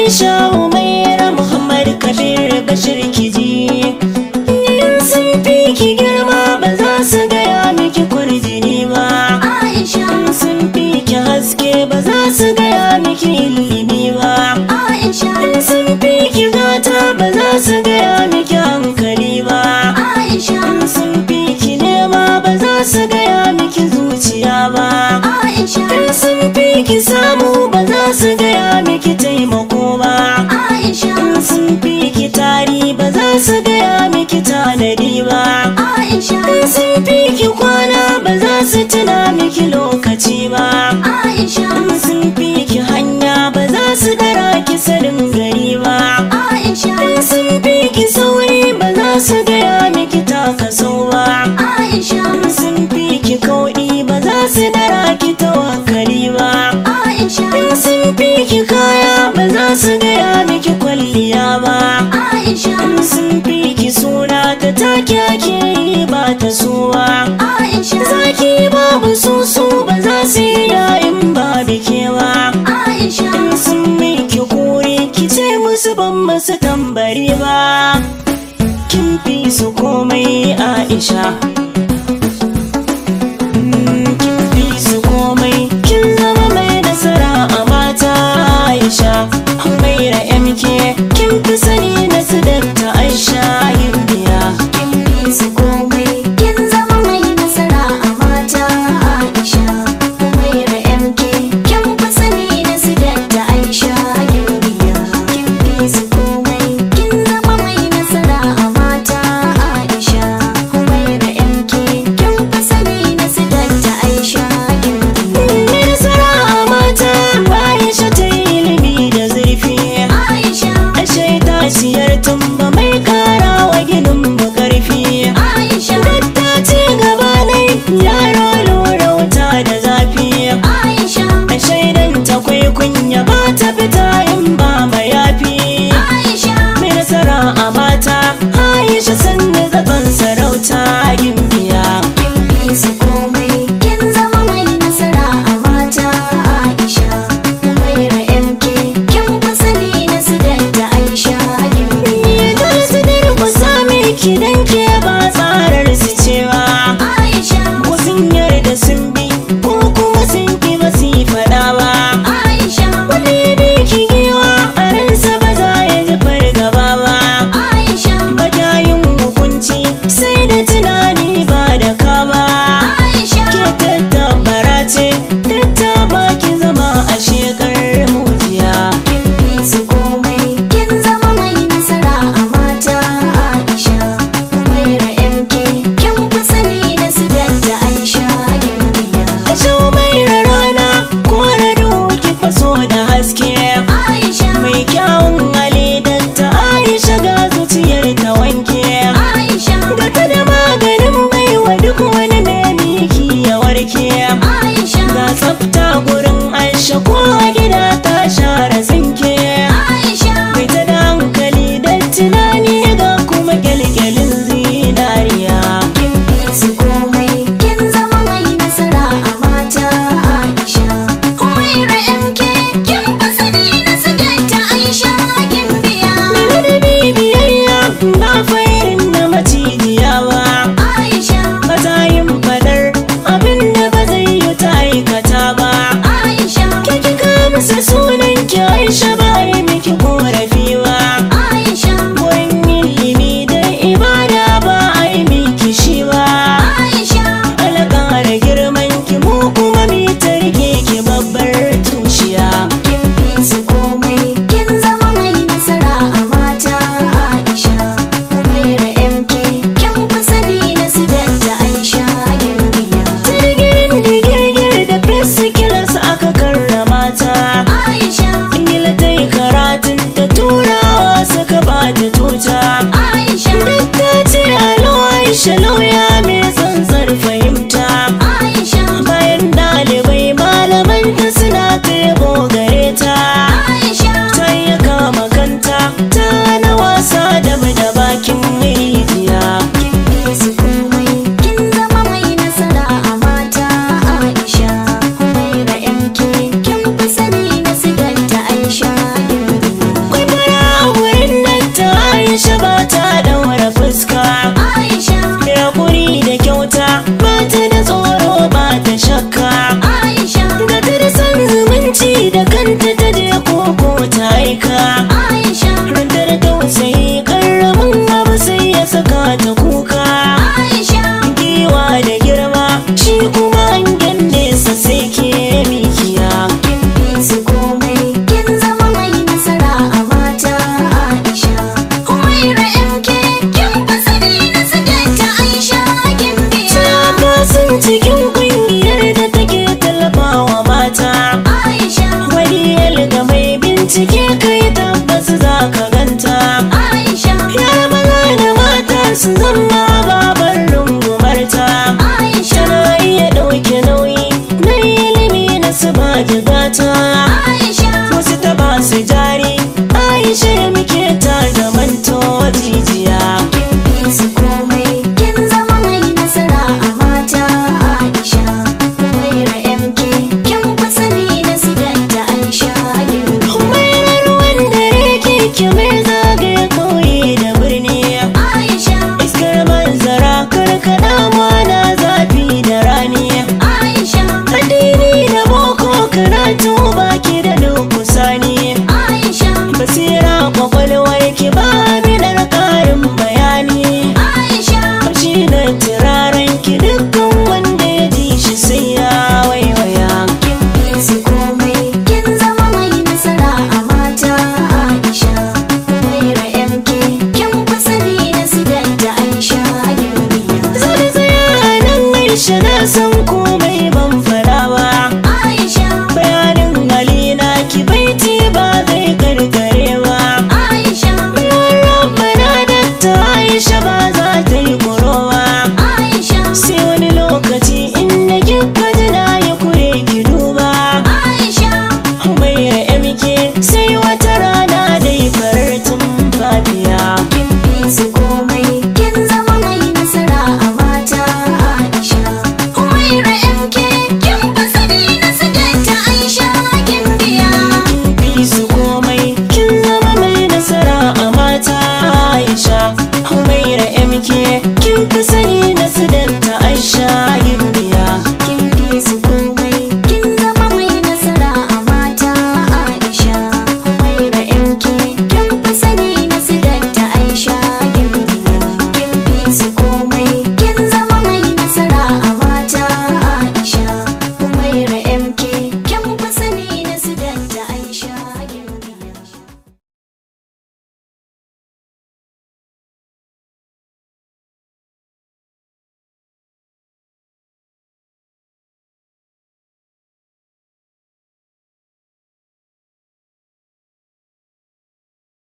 Aisha Umaira Muhammad Kabir Bashir Kiji in sun fi ki girma ba za su gaya miki kurjini ba Aisha in sun fi ki haske ba za su gaya miki ilimi ba Aisha in sun fi ki gata ba za su gaya miki hankali ba Aisha in sun fi ki nema ba za su gaya miki zuciya ba Aisha in sun fi ki samu ba za su gaya miki taimako ba Aisha in sun fi ki tari ba za su gaya miki tanadi ba Aisha in sun fi ki kwana ba za su tuna miki lokaci ba Aisha in sun fi ki hanya ba za su dara ki sanin gari ba Aisha in sun fi ki sauri ba za su gaya miki takaso ba Aisha in sun fi ki kauɗi ba za su dara ki tawakkali ba Aisha in sun fi ki kaya ba za su gaya miki kwalliya ba Aisha in sun fi ki suna ta take ake yi ba ta suwa Aisha zaki babu susu ba za su yi yayin ba bike ba Aisha in sun miki kuri ki ce musu ban masu tambari ba kin fi su komai aisha Mm, kin fi su komai kin zama mai nasara a mata aisha mai